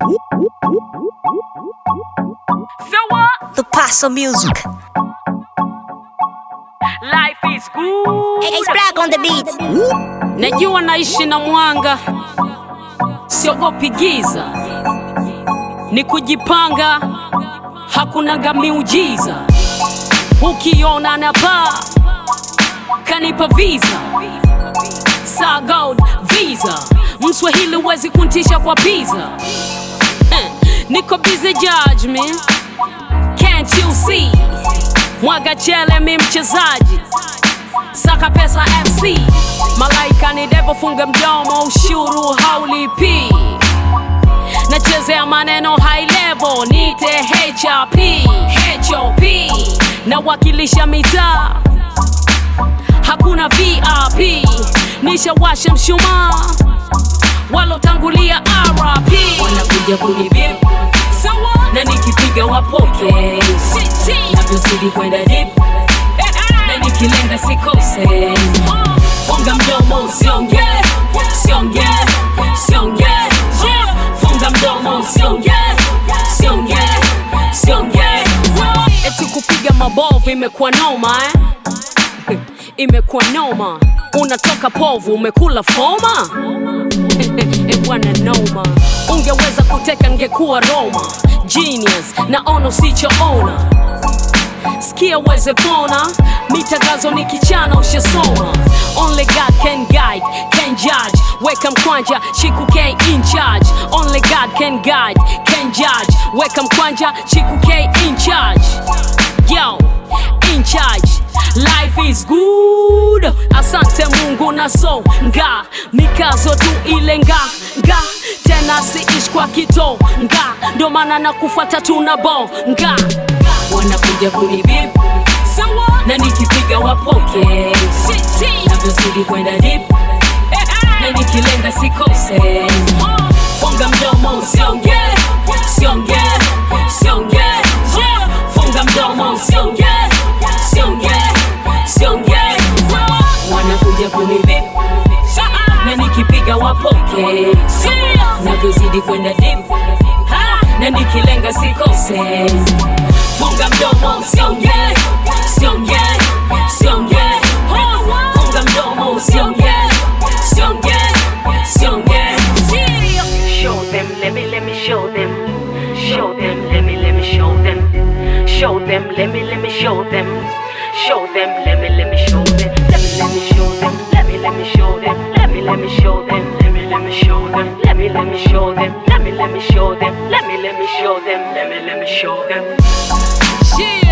So what? The Paso Music. Life is good. Ace Black on the beat. Najua naishi na mwanga, siogopi giza, ni kujipanga, hakunaga miujiza. Ukiona na paa kanipa visa Saa gold visa, mswahili wezi kuntisha kwa pizza. Eh, niko busy judge me, can't you see? Mwaga chele mi mchezaji saka pesa MC malaika ni devo funga mdomo ushuru haulipi nachezea maneno high level nite HRP HOP nawakilisha mitaa hakuna VIP nishawasha mshumaa walotangulia RP wanakuja kunibip na nikipiga wapoke navyozidi kwenda dip na nikilenga sikose funga mdomo usionge usionge usionge funga mdomo usionge usionge usionge eti kupiga mabovu imekuwa noma eh? imekuwa noma unatoka povu umekula foma Eh, bwana noma ungeweza kuteka ngekuwa roma genius naona usichoona sikia uweze pona mitangazo ni kichana ushasoma only god can guide can judge weka mkwanja chiku k in charge only god can guide can judge weka mkwanja chiku k in charge yo in charge life is good asante mungu na so nga mikazo tu ile nga nga tena siishi kwa kito nga ndo maana na kufata tuna bo nga wanakuja kunibip na nikipiga wapoke navyozidi kwenda dip na nikilenga sikose funga mdomo usionge usionge usionge funga mdomo usionge usionge usionge wanakuja kunibip na nikipiga wapoke navyozidi kwenda dip na nikilenga sikose funga mdomo usionge usionge usionge funga mdomo usionge usionge usionge Show them, let me, let me show them. Show them, let me, let me show them. Show them, let me, let me show them. Show them, let me, let me show them. Let me, let me show them. Let me, let me show them. Let me, let me show them. Let me, let me show them. Let me, let me show them. Let me, let me show them. Let me, let me show them. Let me, let me show them. Yeah.